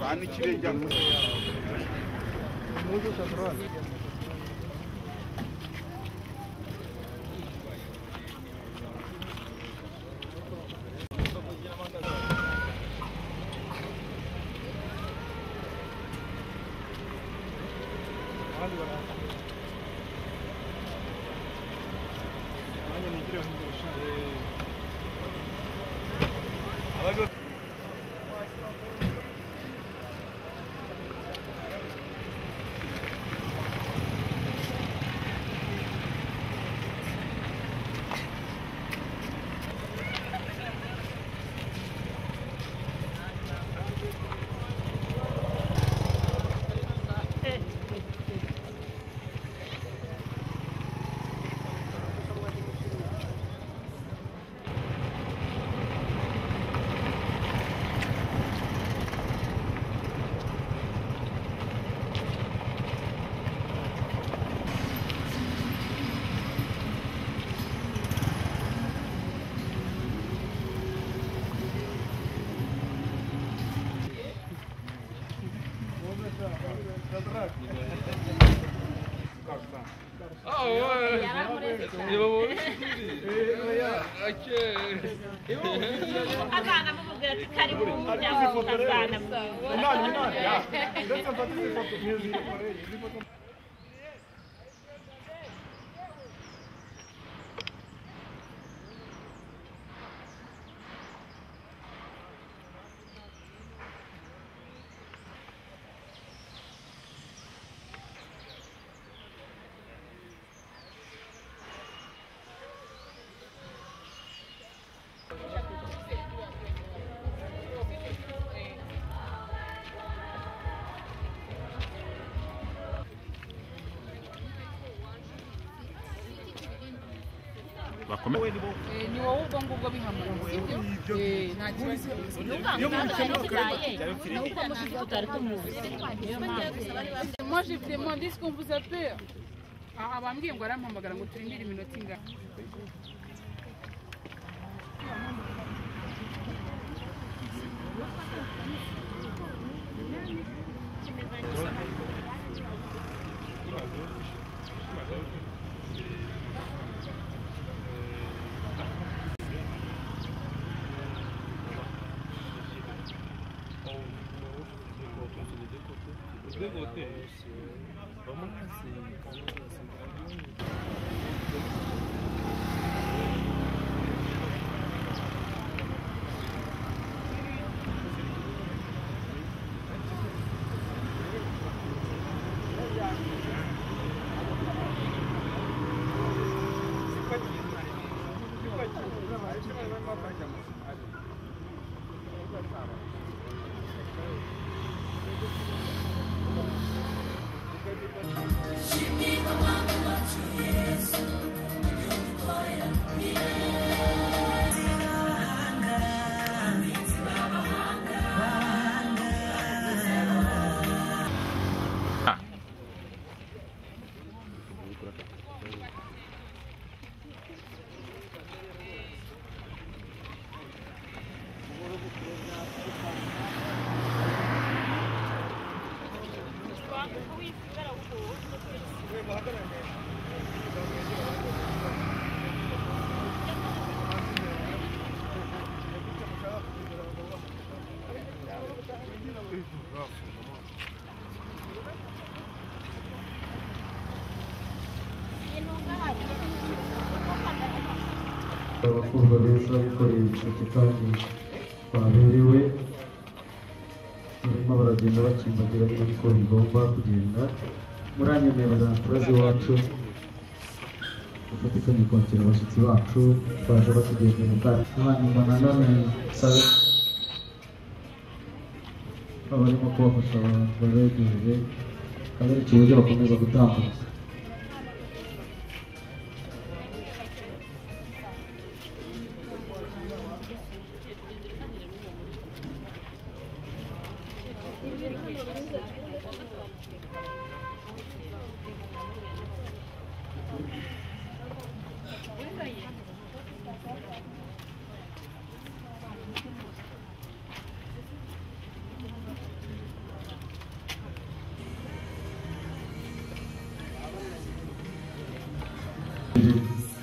Ben iki bekliyorum. Abana b'umugati karibu umuryango w'abana Umunani umunani ya. Ndetse mfate ifoto. Nizi koreye. bakomeye ni wowe ubwo ngubwo bihamara sibyo nta kibazo nuko mushiki tutari tumuzi niyo mpamvu moi je vous demande est-ce qu'on vous appelle aha bambwiye ngo arampamagara ngo turindire iminota ingana abakurwa beza bikoreye ibisheke kandi baberewe barimo baragenda bakimbagira neza uko bigomba kugenda muranyemeye bazantura z'iwacu ufatika mukongera abashyitsi bacu baje batugendera kandi hanyuma na none sabe barimo kubafasha abantu babegereye kandi ari ikiburyo bakomeza gutambuka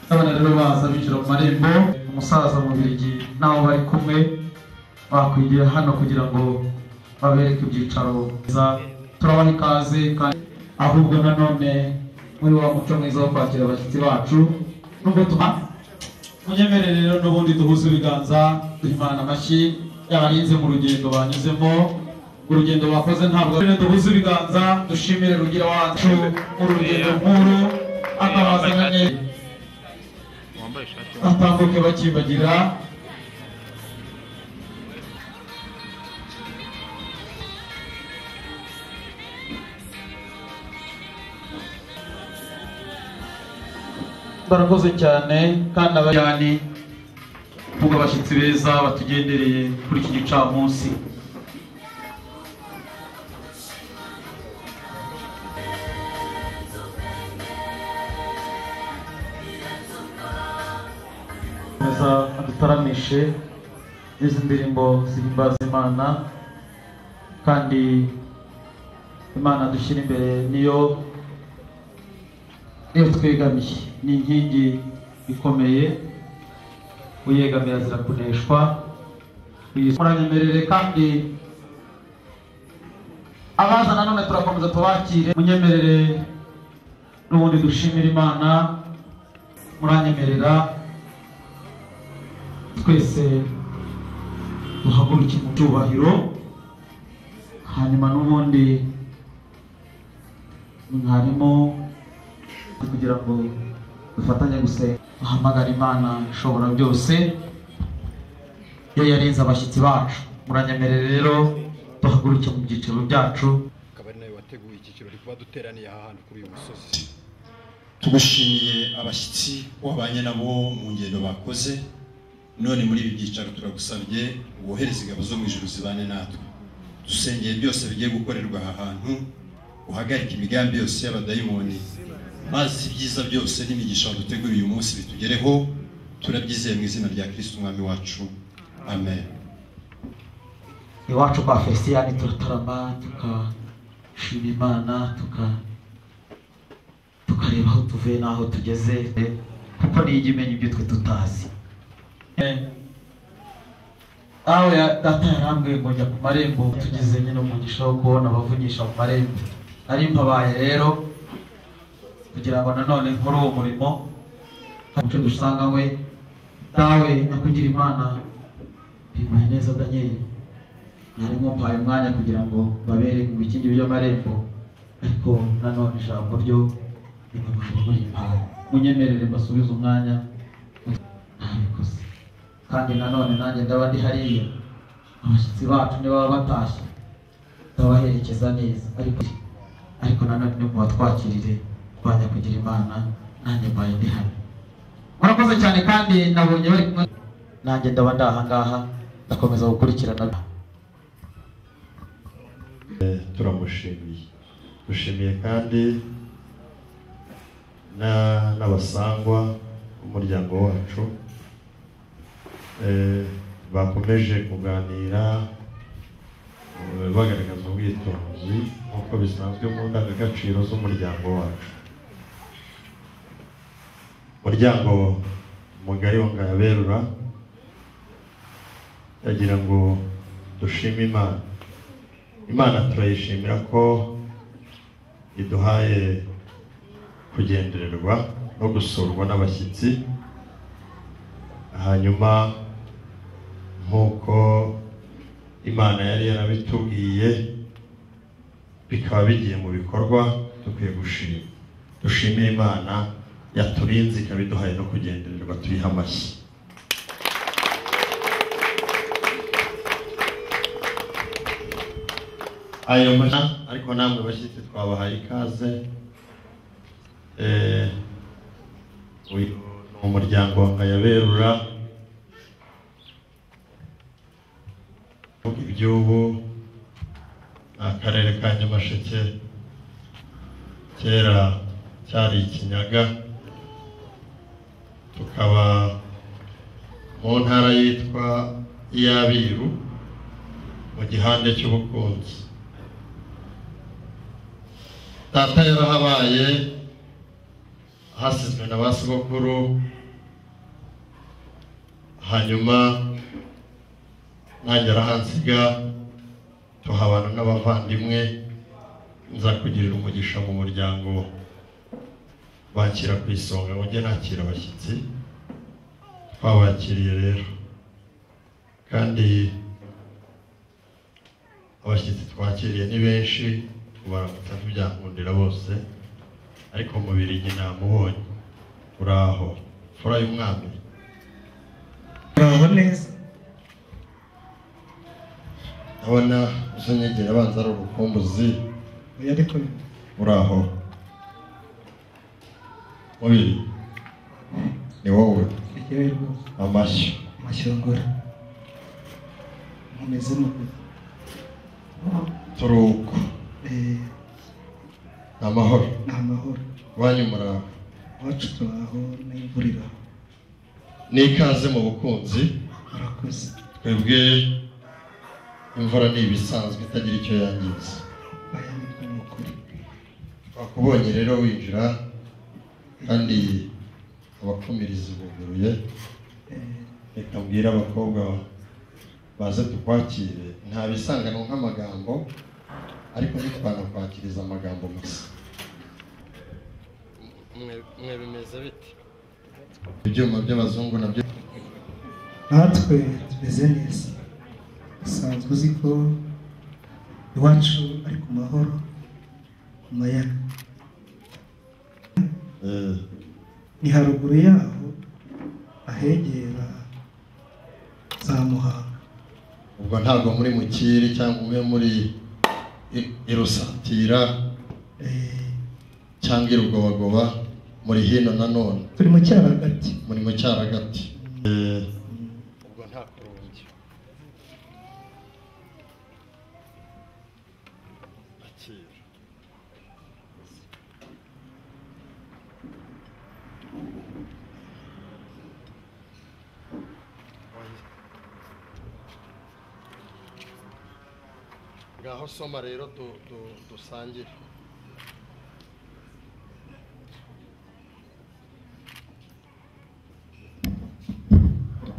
rero baza binjira mu marembo umusaza mu birigi n'abo bari kumwe bakwigiye hano kugira ngo babereke ibyicaro byiza turabaha ikaze kandi ahubwo nanone muri wa muco mwiza wo kwakira abashyitsi bacu nubwo tuma munyemerere rero n'ubundi duhuze ibiganza duhimana amashyi y'abahinze mu rugendo banyuzemo urugendo bakoze ntabwo rero duhuze ibiganza dushimire rugira wacu urugendo nkuru akabazanye wambaye ishati batambuke bakibagira barakoze cyane kandi abayani bw'abashyitsi beza batugendereye kuri iki gicamunsi neza adutaramishe n'izi ndirimbo zihimbaza imana kandi imana dushyira imbere niyo niyo twegamiye ni inkingi ikomeye uyegamira azira kuneshwa muranyemerere kandi abaza nanone turakomeza tubakire munyemerere n'ubundi dushimire imana muranyemerera twese duhaguruke mu cyubahiro hanyuma n'ubundi mwarimu kugira ngo dufatanye gusenga duhamagare imana ishobora byose yo yarinze abashyitsi bacu muranyemerere rero duhaguruke mu byiciro byacu akaba ari nawe wateguye iki kirori kuba duteraniye aha hantu kuri uyu musozi tugushimiye abashyitsi wabanye nabo mu ngendo bakoze none muri ibi byicaro turagusabye wohereze ingabo zo mu ijuru zibane natwe dusengeye byose bigiye gukorerwa aha hantu uhagarike imigambi yose y'abadayimoni maze ibyiza byose n'imigisha waduteguriye uyu munsi bitugereho turabyizeye mu izina rya kirisitu umwami wacu amen iwacu kwa fesiyani turatarama tukashima imana tuka tukareba aho tuvuye n'aho tugeze kuko ni ijya imenya ibyo twe tutazi awe data yarambwiye ngo njya ku marembo tugeze nyine umugisha wo kubona abavunyisha mu marembo nari mpabaye rero kugira ngo nanone nkore uwo murimo umuco dusanga we dawe nakugira imana bimpaye neza daniel harimo mpaye umwanya kugira ngo babere mu bikingi by'amarembo ariko nanone ijambo ryo rimamaze muri mpaye munyemerere mbasubize umwanya ntabikoze kandi nanone nanjye ndaba ndi hariya abashyitsi bacu nibaba batashye ndabaherekeza neza ariko ariko nanone no mubatwakirire bajya kugira imana nanjye mbaye ndi hano murakoze cyane kandi nabonye bari kumwe nanjye ndaba ndi ahangaha ndakomeza gukurikirana turamushimiye dushimiye kandi na n'abasangwa b'umuryango wacu eh, bakomeje kuganira eh, bagaragaza ubwitonzi nk'uko bisanzwe mu ndangagaciro z'umuryango wacu umuryango mugari wa ngayaberura yagira ngo dushime imana imana turayishimira ko iduhaye kugendererwa no gusurwa n'abashyitsi hanyuma nk'uko imana yari yarabitubwiye bikaba bigiye mu bikorwa dukwiye gushima dushime imana yaturinze ikabiduhaye no kugendererwa tuyihe amashyi ayo mashya ariko namwe bashyitsi twabahaye ikaze Eh, uyu ni umuryango wa ngayaberura iby'ubu ni akarere ka nyamasheke kera cyari ikinyaga tukaba mu ntara yitwa iy'abiru mu gihande cy'ubukunzi data yarahabaye hasizwe na ba sogokuru hanyuma nagera hansiga tuhabana n'abavandimwe nza kugirira umugisha mu muryango bakira ku isonga ngo njye nakira abashyitsi twabakiriye rero kandi abashyitsi twakiriye ni benshi kubaramutsa ntibyankundira bose ariko mu birigi namubonye uraho fura y'umwami uraho neza ndabona uzanyegera abanza ari urukumbuzi oya ariko uraho mubiri ni wowe ntigewe rwose amashyi amashyongora mumeze mute turi uko Eh, ni amahoro ni amahoro iwanyu muraho iwacu turaho n'imvura iraho ni ikaze mu bukunzi murakoze twebwe imvura ni ibisanzwe itagira icyo yangiza aya nibwo ni ukuri twakubonye rero winjira kandi abakumirizi buguruye Eh, reka mbwire abakobwa baze tukwakire nta bisanganwa nk'amagambo ariko ntitwanakwakiriza amagambo gusa mwe bimeze bite ibyuma by'abazungu nabyo natwe tumeze neza usanzwe uzi ko iwacu ari ku mahoro ku mayaga eh, ni haruguru yaho ahegera za muhanga ubwo ntabwo muri mukiri cyangwa umwe muri i- irusatira Eh, cyangwa irugobagoba muri hino nanone turi mu cyaro hagati muri mu cyaragati Eh, ubwo nta kurungi akira ngaho soma rero du- du- dusangire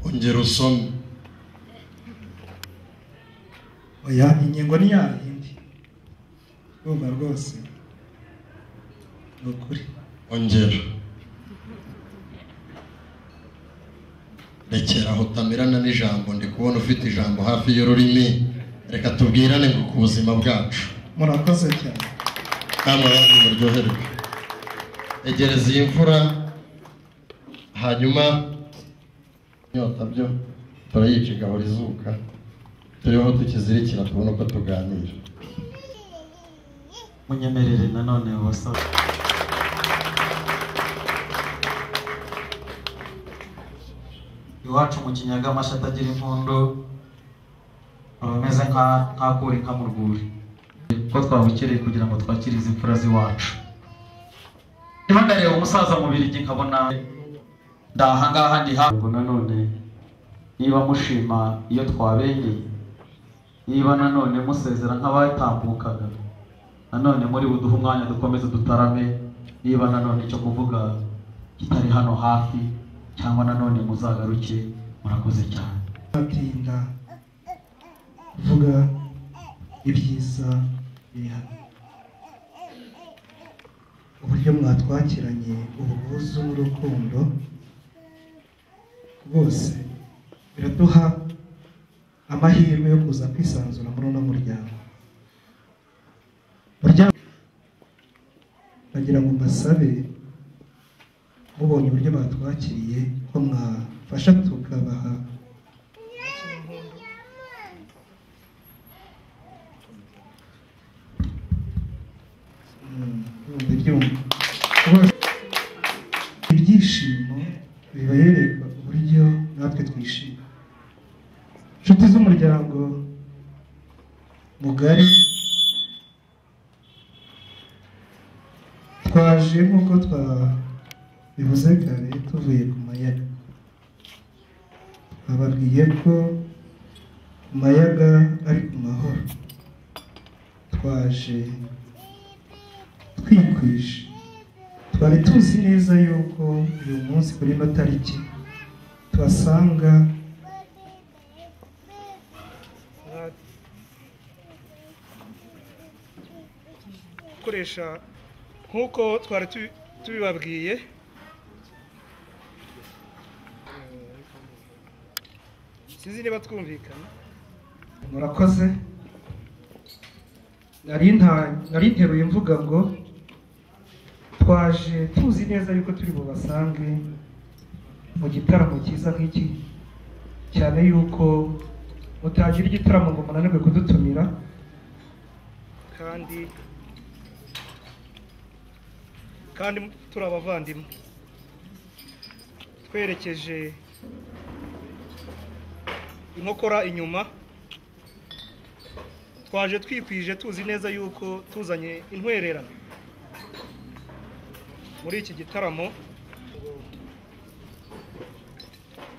ongera usome oya ingingo ni yayindi urumva rwose ni ukuri ongera rekera aho utamirana n'ijambo ndi kubona ufite ijambo hafi y'ururimi reka tubwirane ngo ku buzima bwacu murakoze cyane nama bantu muryoherwe egereza iyi mvura hanyuma inyota byo turayica igahora izuka turiho tukizirikira tubona uko tuganira munyemerere nanone wasaba iwacu mu kinyaga amashyi atagira impundu aba ameze nka nk'akura inka mu rwuri ko twabukereye kugira ngo twakire izi mfura z'iwacu niba ndareba umusaza mu birigi nkabona ndahangaha ndi ha ubwo nanone niba mushima iyo twabengeye niba nanone musezera nk'abatambukaga nanone muri buduhe umwanya dukomeze dutarame niba nanone icyo kuvuga kitari hano hafi cyangwa nanone muzagaruke murakoze cyane batinda kuvuga ibyiza biri hano uburyo mwatwakiranye ubwuzu n'urukundo rwose biraduha amahirwe yo kuza kwisanzura muri uno muryango muryango bagira ngo mbasabe mubonye uburyo batwakiriye ko mwafasha tukabaha Mm, urumva ibyumva Rwose, ibyishimo bibereka uburyo natwe twishima inshuti z'umuryango mugari twaje nk'uko twabivuze kare tuvuye ku mayaga bababwiye ko ku mayaga ari ku mahoro twaje twikwije twari tuzi neza yuko uyu munsi kuri ino tariki tuhasanga gukoresha nk'uko twari tubi- tubibabwiye sinzi niba twumvikana murakoze nari nta- nari nteruye mvuga ngo twaje tuzi neza yuko turi bubasange mu gitaramo cyiza nk'iki cyane yuko mutagira igitaramo ngo munanirwe kudutumira kandi kandi turi abavandimwe twerekeje inkokora inyuma twaje twikwije tuzi neza yuko tuzanye intwererano muri iki gitaramo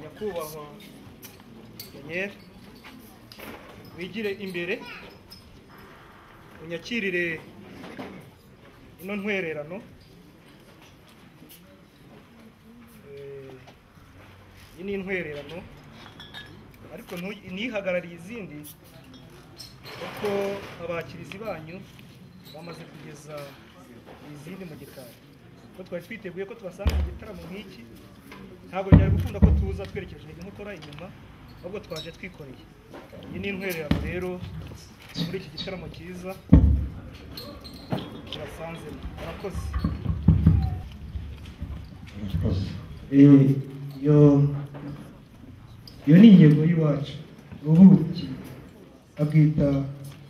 nyakubahwa daniel wigire imbere unyakirire ino ntwererano Eh, iyi ni intwererano ariko ntu- ntihagarariye izindi kuko abakirizi banyu bamaze kugeza izindi mu gikari ko twari twiteguye ko tubasanga mu gitaramo nk'iki ntabwo byari gukunda ko tuza twerekeje inkokora inyuma ahubwo twaje twikoreye iyi ni intwererano rero muri iki gitaramo cyiza turasanzemo murakoze murakoze Eh, yo yo ni ingingo y'iwacu ubuki abwita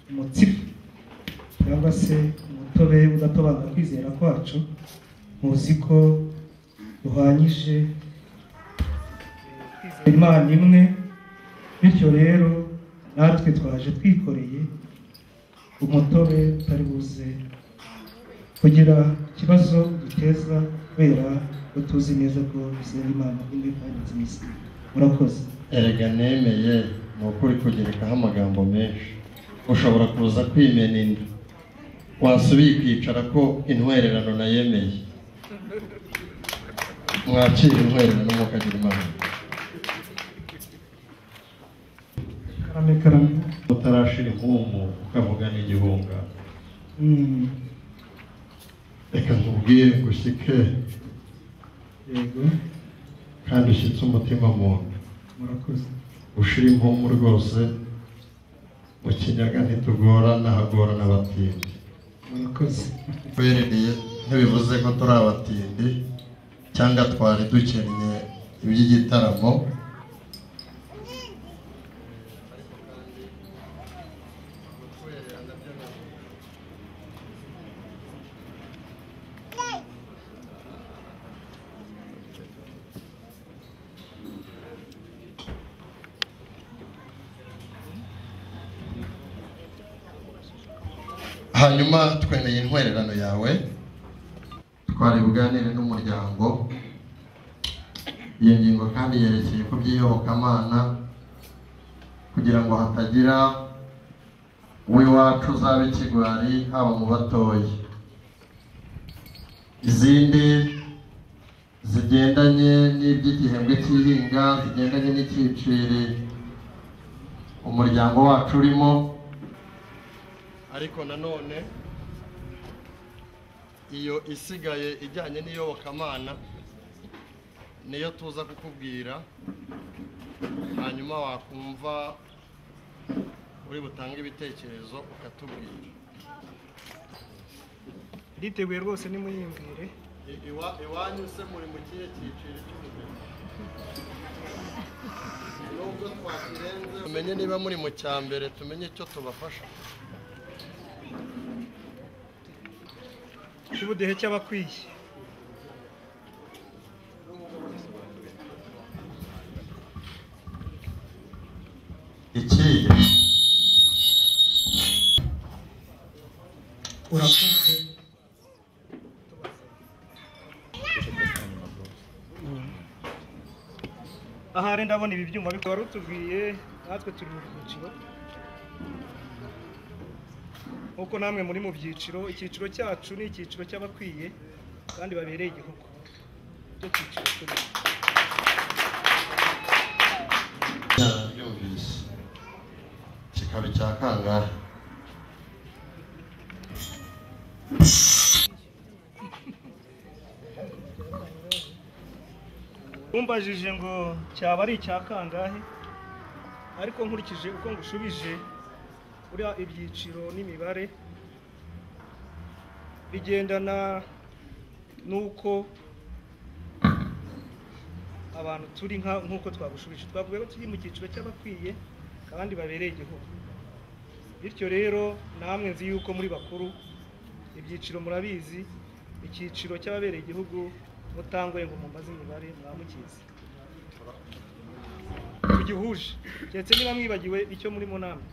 umutsima cyangwa se umutobe udatobanura kwizera kwacu muzi ko duhwanyije imana imwe bityo rero natwe twaje twikoreye umutobe utari buze kugira ikibazo duteza kubera ko tuzi neza ko bizera imana imwe kandi nziza murakoze erega nemeye ni ukuri kugerekaho amagambo menshi ushobora kuza kwimena inda wasubiye ukicara ko intwererano nayemeye mwakira intwererano mukagira imana karame karame utarashira inkumbu ukavuga n'igihunga Mm, reka nkubwire ngo ushyike yego kandi ushyitse umutima mu nda murakoze ushira impumu rwose mu kinyaga ntitugorana hagorana abatindi murakoze twerereye ntibivuze ko turi abatindi cyangwa twari dukennye iby'igitaramo hanyuma twemeye intwererano yawe twari buganire n'umuryango iyo ngingo kandi yerekeye ku by'iyobokamana kugira ngo hatagira uw'iwacu uzaba ikigwari haba mu batoya izindi zigendanye n'iby'igihembwe cy'ihinga zigendanye n'icyiciri umuryango wacu urimo ariko nanone iyo isigaye ijyanye n'iyobokamana niyo tuza kukubwira hanyuma wakumva uri butange ibitekerezo ukatubwira nditeguye rwose nimuyimbwire I- iwa- iwanyu se muri mu kihe cyiciro cy'ubumenyi nubwo twakirenze tumenye niba muri mu cya mbere tumenye icyo tubafasha cy'ubudehe cy'abakwiye iki urakoze ahari ndabona ibi byuma bikaba wari utubwiye natwe turi mu byiciro nk'uko namwe muri mu byiciro icyiciro cyacu ni icyiciro cy'abakwiye kandi babereye igihugu icyo cyiciro turimo yarabyumvise kikaba icya kangahe umbajije ngo cyaba ari icya kangahe ariko nkurikije uko ngushubije uriya ibyiciro n'imibare bigendana n'uko abantu turi nka nk'uko twagushubije twavuye ko turi mu cyiciro cy'abakwiye abandi babereye igihugu bityo rero namwe nzi yuko muri bakuru ibyiciro murabizi icyiciro cy'ababereye igihugu mutangoye ngo mumaze imibare mwamukizi tugihuje keretse niba mwibagiwe icyo muri mu nama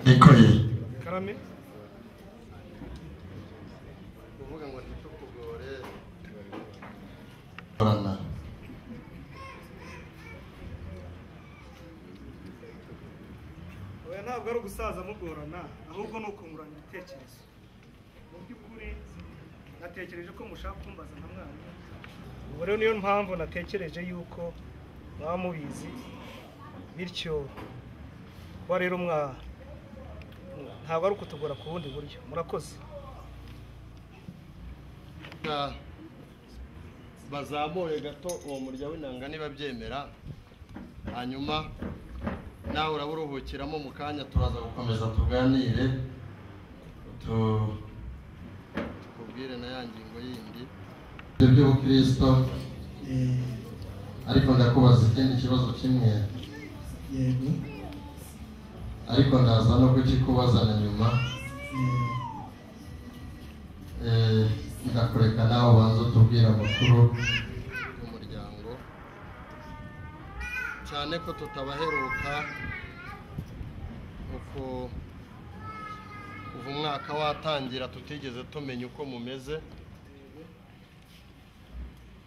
nikoye karame kuvuga ngo ntitukugore korana oya ntabwo ari ugusaza mugorana ahubwo ni ukungurana ibitekerezo mu by'ukuri natekereje ko mushaka kumbaza nka mwarimu ubwo rero niyo mpamvu natekereje yuko mwaba mubizi bityo kuba rero mwa ntabwo ari ukutugora ku bundi buryo murakoze Ka- bazamure gato uwo murya w'inanga niba byemera hanyuma nawe uraba uruhukiramo mu kanya turaza gukomeza komeza tuganire tu- kubwire na ya ngingo yindi iby'ubukristo ariko ndakubaza ikindi kibazo kimwe yego ariko ndaza no kukikubaza na nyuma yego Eh, ndakureka nawe ubanza utubwira amakuru y'umuryango cyane ko tutabaheruka uko kuva umwaka watangira tutigeze tumenya uko mumeze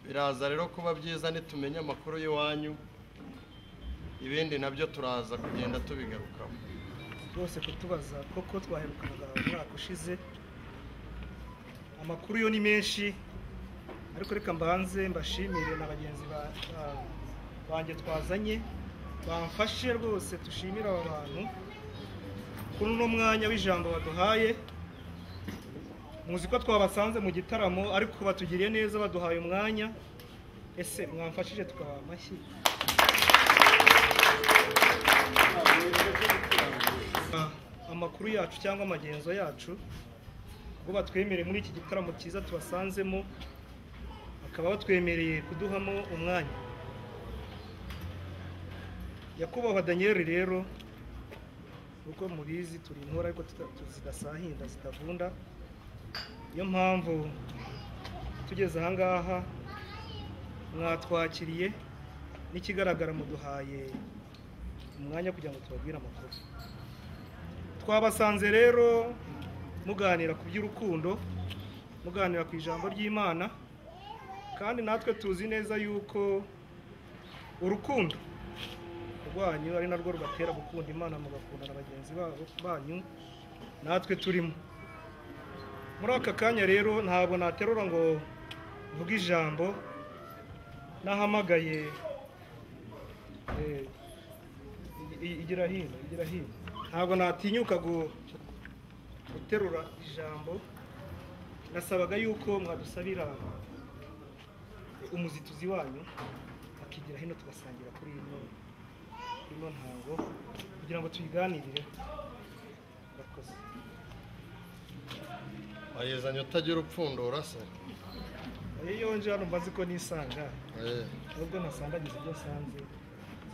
biraza rero kuba byiza nitumenya amakuru y'iwanyu ibindi nabyo turaza kugenda tubigarukaho rwose kutubaza koko twaherukanaga umwaka ushize amakuru yo ni menshi ariko reka mbanze mbashimire na bagenzi ba- ba- banjye twazanye bamfashe rwose dushimire aba bantu kuri uno mwanya w'ijambo baduhaye muzi ko twabasanze mu gitaramo ariko batugiriye neza baduhaye umwanya ese mwamfashije tukabaha amashyi amakuru yacu cyangwa amagenzo yacu ubwo batwemereye muri iki gitaramo cyiza tubasanzemo bakaba batwemereye kuduhamo umwanya nyakubahwa daniyeli rero uko mubizi turi intore ariko tuta- tu- zidasahinda zitavunda niyo mpamvu tugeze ahangaha mwatwakiriye n'ikigaragara muduhaye umwanya kugira ngo tubabwire amakuru twabasanze rero muganira ku by'urukundo muganira ku ijambo ry'imana kandi natwe tuzi neza yuko urukundo rwanyu ari narwo rubatera gukunda imana mugakunda na bagenzi babo banyu natwe turimo muri aka kanya rero ntabwo naterura ngo mvuge ijambo nahamagaye eh, i- i- igira hino igira hino ntabwo natinyuka gu- guterura ijambo nasabaga yuko mwadusabira umuzituzi wanyu akigira hino tugasangira kuri ino ino ntango kugira ngo tuyiganirire murakoze wayizanye utagira upfundura se iyo yonje hano mbazi ko nisanga Eh, ahubwo nasandagiza ibyo asanze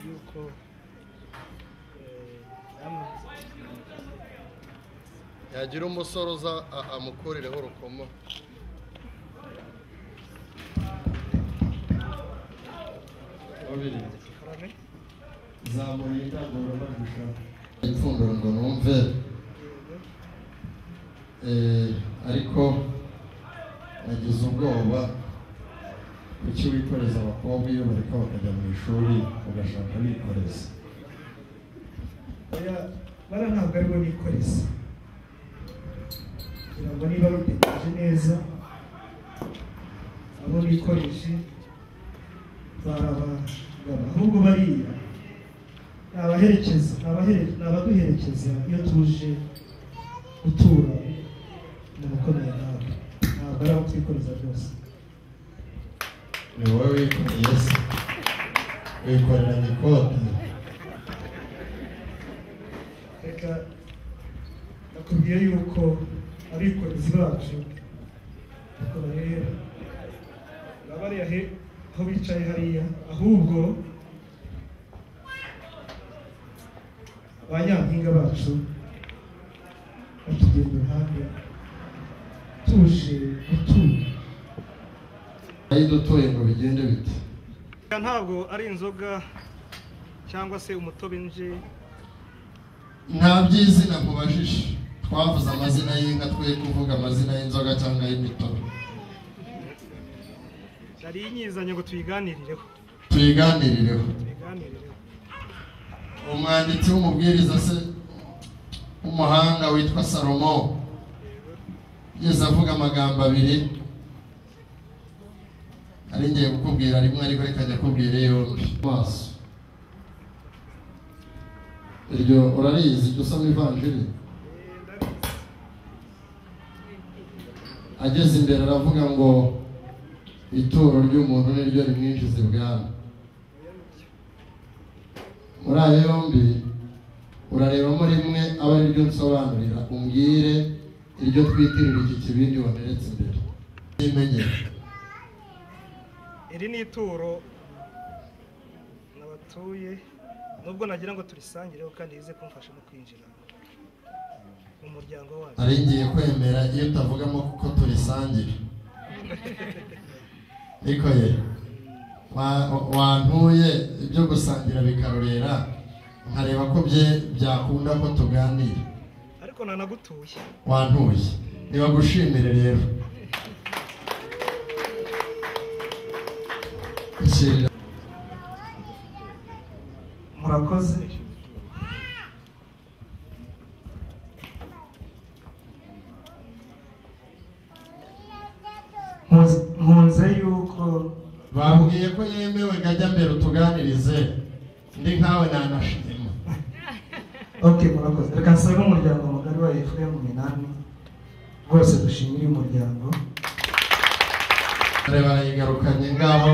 yuko eh, namwe- yagira umusore uza a- amukurireho urukomo karame zamuye indangururamajwi ushaka ipfundura ngo numve yego Eh, ariko nagize ubwoba kuki wikoreza abakobwa iyo bareka bakajya mu ishuri ugashaka bikoreza oya bara ntabwo aribo nikoreza kugira ngo niba rutegereje neza abo bikoreshe barabagana ahubwo bariya ni abaherekeza ni abahere- ni abaduherekeza iyo tuje gutura mu gukomera nawe ntabwo ari abo twikoreza rwose ni wowe wikoreye ese wikoreranye ikote reka nakubwiye yuko abikorezi bacu ntabwo bareba bariya he aho bicaye hariya ahubwo ba nyampinga bacu batugenda iruhande tuje gutura ayidutuye ngo bigende bite ntabwo ari inzoga cyangwa se umutobe nje nta by'izina mubajije twavuze amazina y'inka twe kuvuga amazina y'inzoga cyangwa y'imitobe nari inyizanye ngo tuyiganirireho tuyiganirireho tuyiganirireho umwanditsi w'umubwiriza se w'umuhanga witwa salomo yigeze avuga amagambo abiri ari ngiye kukubwira rimwe ariko reka njya kubwira yombi maso iryo urarizi jya usoma ivanjiri ageze imbere aravuga ngo ituro ry'umuntu ni ryo rimwinjiza ibwami muri ayo yombi urarebamo rimwe aba ari ryo nsobanurira umbwire iryo twitirira iki kibindi wameretse imbere ntimenyere iri ni ituro nabatuye nubwo nagira ngo turisangireho kandi yize kumfasha no kwinjira mu muryango wacu nari ngiye kwemera iyo utavugamo kuko turisangira ariko ye wa- wantuye ibyo gusangira bikarorera nkareba ko bye byakunda ko tuganira ariko nanagutuye wantuye nibagushimire rero Nshimira. murakoze Nkunze- nkunze yuko bambwiye ko yemewe ngo ajya mbere utuganirize ndi nkawe nanashima ok murakoze reka nsabe umuryango mugari wa efuperi umunani rwose dushimire uyu muryango dore barayigarukanye ngaho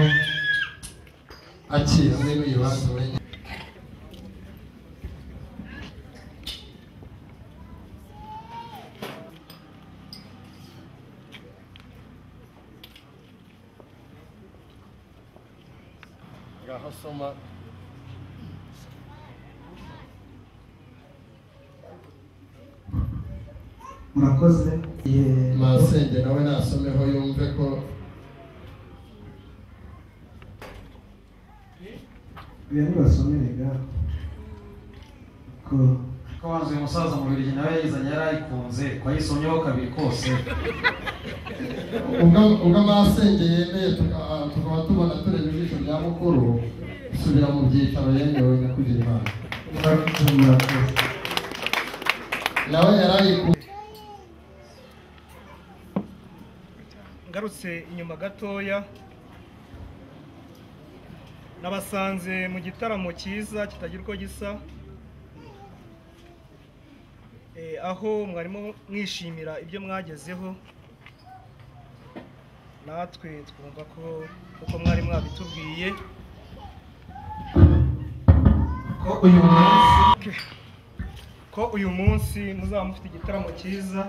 akizi n'uyibanza wenyine ngaho soma murakoze Ye- masenge nawe nasomeho yumve ko biriya nibasomere ngaho ko ko wanzuye umusaza mu birigi nawe yayizanye yari ayikunze ko ayisomyeho kabiri kose ubwo ubwo masenge yemeye tuka- tukaba tubona tureba ijisho rya mukuru usubira mu byicaro yemewe na kugira imana murakoze nawe yari ayikunze ngarutse inyuma gatoya nabasanze mu gitaramo cyiza kitagira uko gisa Eh, aho mwarimo mwishimira ibyo mwagezeho natwe twumva ko uko mwari mwabitubwiye ko uyu munsi ko uyu munsi muzaba mufite igitaramo cyiza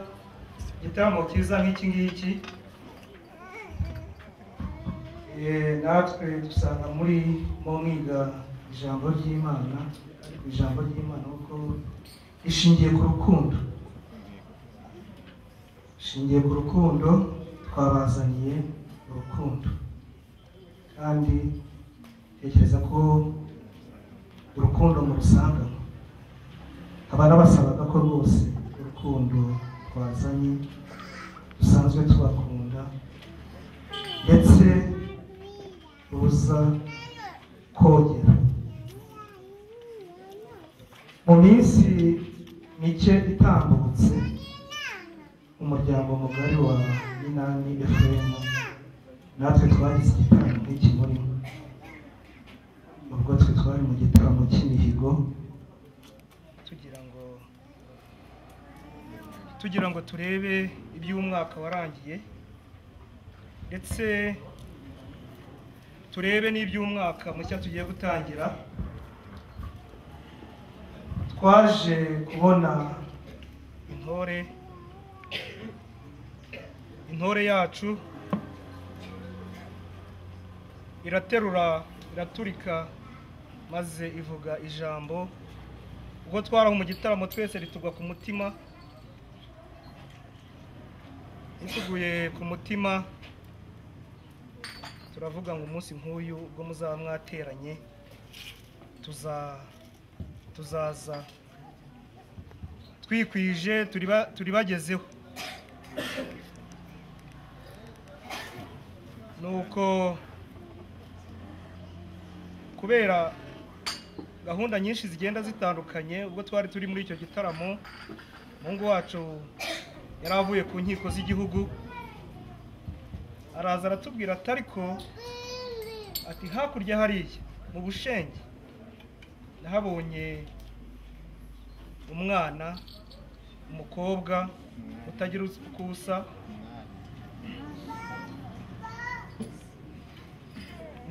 igitaramo cyiza nk'iki ngiki Eh, natwe dusanga muri mu mwiga ijambo ry'imana ariko ijambo ry'imana kuko rishingiye ku rukundo rishingiye ku rukundo twabazaniye urukundo kandi tekereza ko urukundo mu rusangamo haba n'abasabaga ko rwose urukundo twazanye dusanzwe tubakunda ndetse ruza kogera mu minsi mike itambutse umuryango mugari wa minani fm natwe twagize igitaramo nk'iki murimo ubwo twe twari mu gitaramo cy'imihigo yego tugira ngo tugira ngo turebe iby'umwaka warangiye ndetse turebe n'iby'umwaka mushya tugiye gutangira twaje kubona intore intore yacu iraterura iraturika maze ivuga ijambo ubwo twaraho mu gitaramo twese ritugwa ku mutima rituguye ku mutima turavuga ngo umunsi nk'uyu ubwo muzaba mwateranye tuza- tuzaza twikwije turiba- turibagezeho nuko kubera gahunda nyinshi zigenda zitandukanye ubwo twari turi muri icyo gitaramo umuhungu wacu yari avuye ku nkiko z'igihugu araza aratubwira ati ariko ati hakurya hariya mu bushenge nahabonye umwana umukobwa utagira uko usa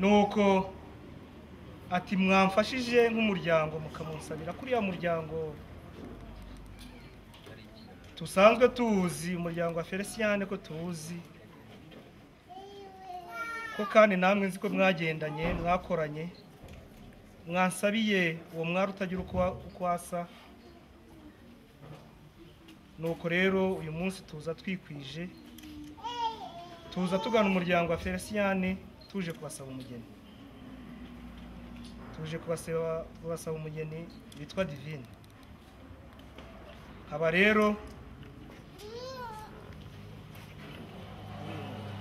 nuko ati mwamfashije nk'umuryango mukamunsabira kuriya muryango dusanzwe tuwuzi umuryango wa felicien ko tuwuzi ko kandi namwe nzi ko mwagendanye mwakoranye mwansabiye uwo mwari utagira uko wa- uko asa nuko rero uyu munsi tuza twikwije tuza tugana umuryango wa felicien tuje kubasaba umugeni tuje kubasaba kubasaba umugeni witwa divine aba rero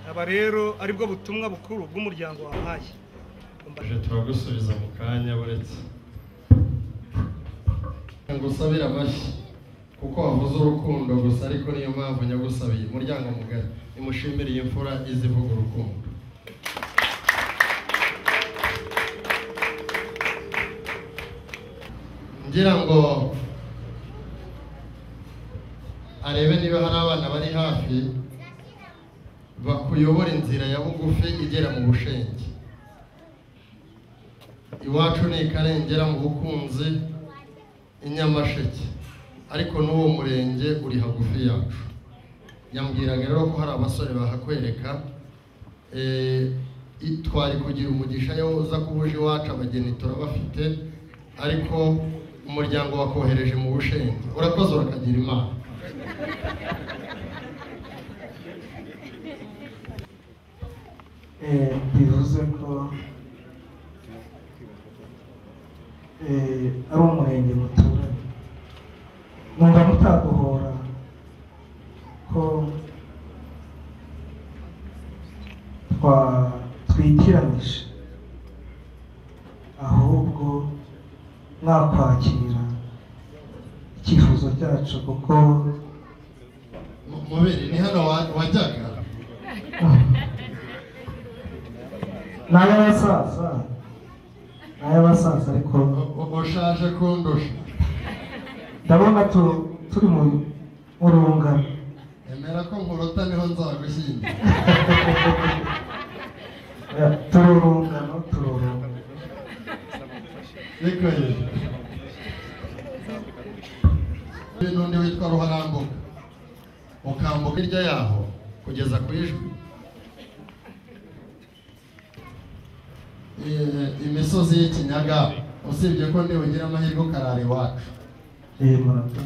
aba rero aribwo butumwa bukuru bw'umuryango wampaye tuje turagusubiza mu kanya buretse ngusabire amashyi kuko wavuze urukundo gusa ariko niyo mpamvu nyagusabiye umuryango mugari nimushimire iyi mfura izivuga urukundo ngira ngo arebe niba hari abana bari hafi bakuyobora inzira ya bugufi igera mu bushenge iwacu ni ikarengera mu bukunzi i nyamasheke ariko n'uwo murenge uri hagufi yacu yambwiraga rero ko hari abasore bahakwereka Eh, i- twari kugira umugisha yo uza kubuja iwacu abageni turabafite ariko umuryango wakohereje mu bushenge urakoze urakagira imana Eh, bivuze ko eh, ari umurenge muturanye mwumva mutaguhora ko twa twitiranyije ahubwo mwakwakira icyifuzo cyacu kuko Mu- mubiri ni hano wa- wajyaga n'ay'abasaza n'ay'abasaza ariko U- u- ushaje kundusha ndabona tu- turi mu mu rungano emera ko nkuruta niho nzagushyingira Eh, turi urungano turi urungano reka yewe Hari n'undi witwa ruharambuka ukambuka hirya yaho kugeza ku ijwi Eh, imisozi y'ikinyaga usibye ko ntibugira amahirwe ukarara iwacu Eh, murata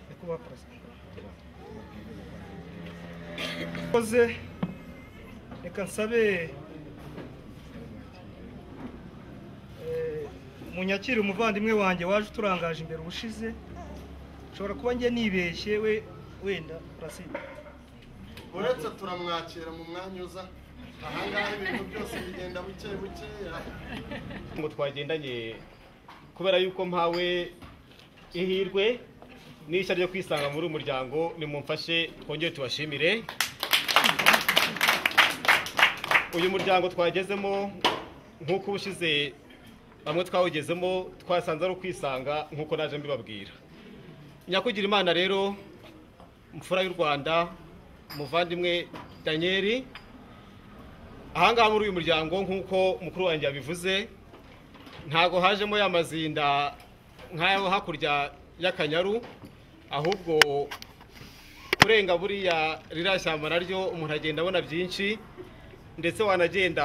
nyakubahwa perezida koze reka nsabe eh, munyakire umuvandimwe wanjye waje uturangaje imbere ubushize ushobora kuba njye nibeshye we wenda urasibye uretse turamwakira mu mwanya uza ahangaha ibintu byose bigenda buke bukeya ngo twagendanye kubera yuko mpawe ihirwe n'ishya ryo kwisanga muri uyu muryango nimumfashe twongere tubashimire uyu muryango twagezemo nk'uko ubushize bamwe twawugezemo twasanze ari ukwisanga nk'uko naje mbibabwira nyakugira imana rero mfura y'u rwanda muvandimwe daniyeli ahangaha muri uyu muryango nk'uko mukuru wanjye yabivuze ntabwo hajemo ya mazinda nk'ayo hakurya y'akanyaru ahubwo kurenga buriya ririya shyamba naryo umuntu agenda abona byinshi ndetse wanagenda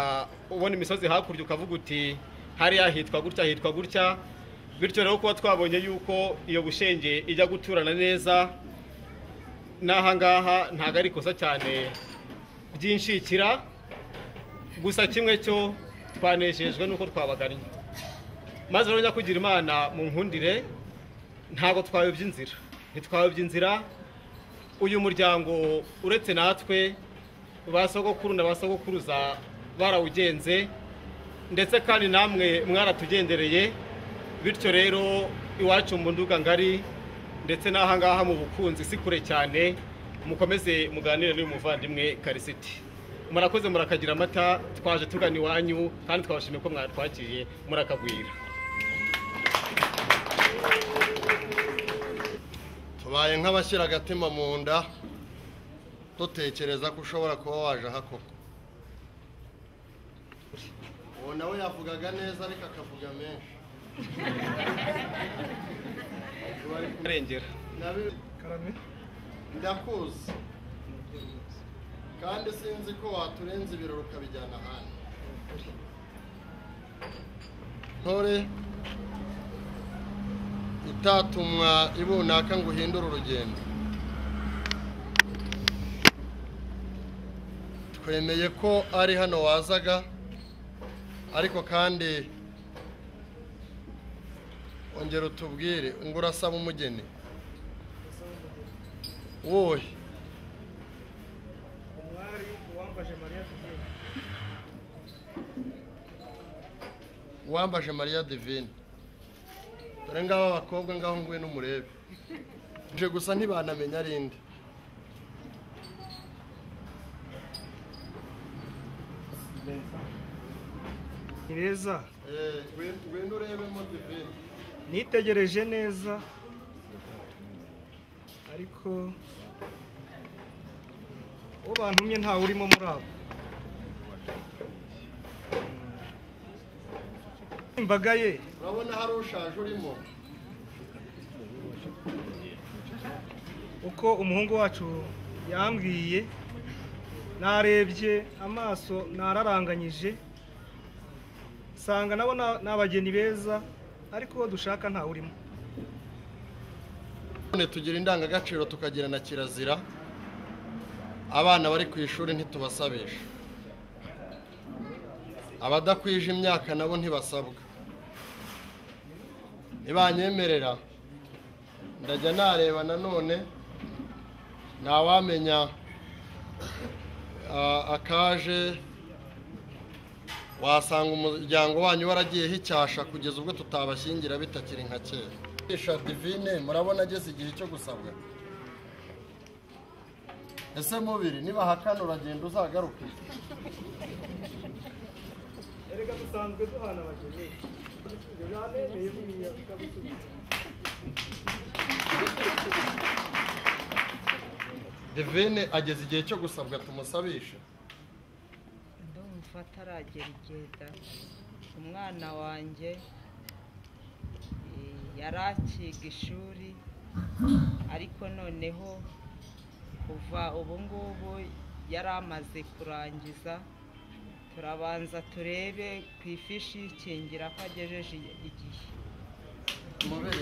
ubona imisozi hakurya ukavuga uti hariya hitwa gutya hitwa gutya bityo rero kuba twabonye yuko iyo bushenge ijya guturana neza n'ahangaha ntabwo ari ikosa cyane ryinshikira gusa kimwe cyo twanejejwe n'uko twabagannye maze rero nyakugira imana mu nkundire ntabwo twayobya inzira ntitwayobya inzira uyu muryango uretse natwe ba sogokuru na ba sogokuruza barawugenze ndetse kandi namwe mwaratugendereye bityo rero iwacu mu nduga ngari ndetse n'ahangaha mu bukunzi si kure cyane mukomeze muganire n'uyu muvandimwe karisiti murakoze murakagira amata twaje tugana iwanyu kandi twabashimiye ko mwatwakiriye murakagwira tubaye nk'abashyira agatima mu nda dutekereza ko ushobora kuba waje aha koko uwo nawe yavugaga neza ariko akavuga menshi arengera Nabi- ndakuzi kandi sinzi ko waturenza ibirori ukabijyana ahandi ntore itatumwa ibunaka ngo uhindure urugendo twemeye ko ari hano wazaga ariko kandi ongera utubwire ngo urasaba umugeni wowe umwari uwambaje mariya tugiye wambaje mariya divine dore ngabo abakobwa ngaho ngwino umurebe nje gusa ntibanamenya ari inde ni beza Eh, ngwino- ngwino urebemo divine nitegereje neza ariko uwo bantumye ntawe urimo muri abo imbaga ye urabona hari ushaje urimo uko umuhungu wacu yambwiye narebye amaso nararanganyije nsanga nabo ni abageni beza ariko uwo dushaka ntawe urimo none tugira indangagaciro tukagira na kirazira abana bari ku ishuri ntitubasabisha abadakwije imyaka nabo ntibasabwa nibanyemerera ndajya nareba nanone ntawamenya ah, akaje wasanga umuryango wanyu waragiyeho icyasha kugeza ubwo tutabashyingira bitakiri nka kera isha divine murabona ageze igihe cyo gusabwa ese mubiri niba hahakana uragenda uzagaruke erega dusanzwe duhana abageni ibyo byanemeye buriya bikabisubiza divine ageze igihe cyo gusabwa tumusabishe ndumva ataragera igihe da umwana wanjye eh, yari akiga ishuri ariko noneho kuva ubu ngubu yari amaze kurangiza turabanza turebe ku ifishi y'ikingira ko agejeje igihe mube